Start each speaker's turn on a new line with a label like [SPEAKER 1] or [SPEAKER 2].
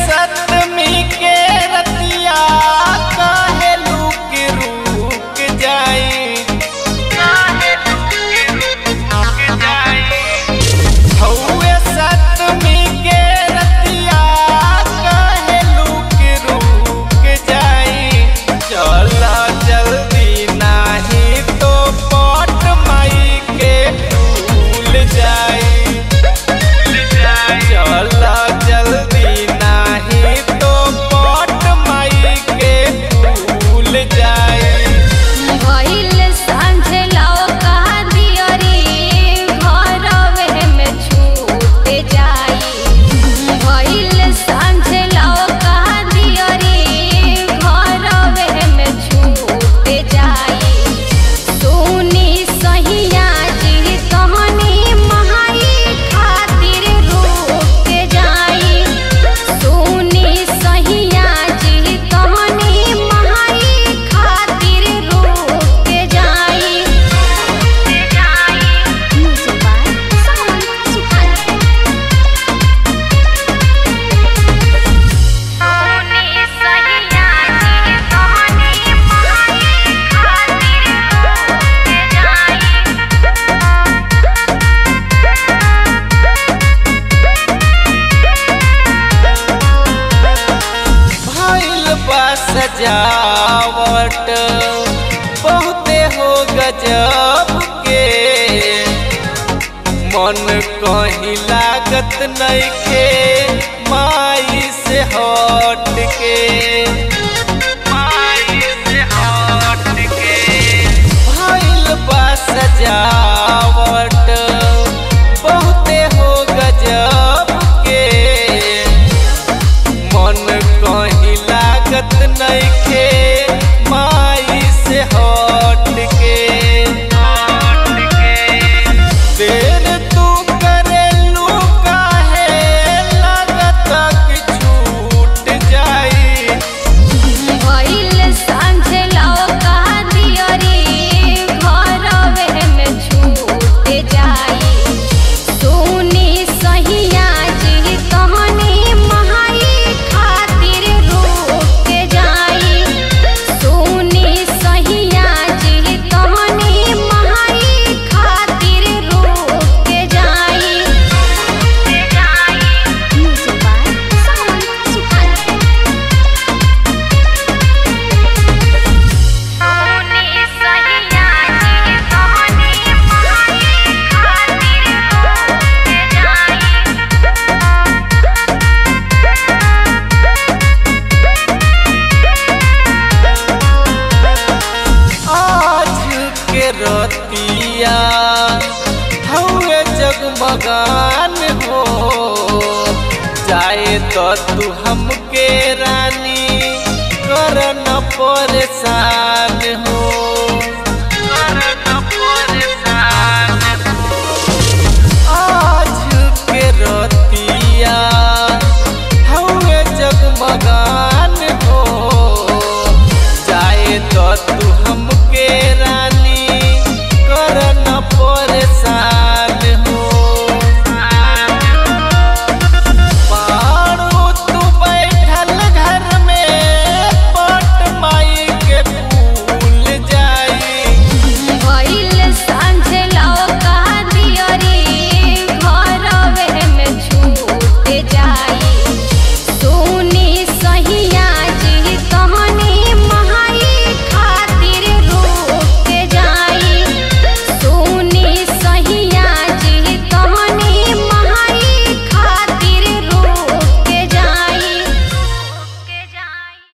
[SPEAKER 1] सतमी के रतिया काहे लुक रुक जाई काहे लुक रुक जाई हौवे सतमी के रतिया काहे लुक रुक जाई चला जल्दी नाही तो पट माई के भूल जाई चला जल्दी नाही तो पट माई के भूल जाई
[SPEAKER 2] भइल सांझे लाओ कहा दियरी घरवे में छूट जाई भइल सांझे लाओ कहा दियरी घरवे में छूट जाई सुनी सहिया जी कहनी महाई खातिर रुक जाई सुनी सहिया जी कहनी महाई खातिर रुक जाई मुसबाई सावन सुखाई सुनी सहिया जी कहनी महाई खातिर रुक जाई
[SPEAKER 1] भइल बा सजावट बहुते हो गजब के मन कहीं लागत नइखे माई से हट के माई से हट के भइल बा सजावट बहुते हो गजब के मन कहीं लागत नइखे माई से हट के देर तू करेलू काहे लागत कि छूट जाई
[SPEAKER 2] भइल सांझे लाओ कहा दियरी घरवे में छूट जाई सुनी सहिया जी कहनी महाई खातिर रुक जाई सुनी सहिया जी कहनी महाई खातिर रुक जाई मुसबाई सावन सुखाई सुनी सहिया जी कहनी महाई खातिर रुक जाई
[SPEAKER 1] आज के रतिया हवे जगमगान हो जाए तो तू हमके रानी कर न परेशान हो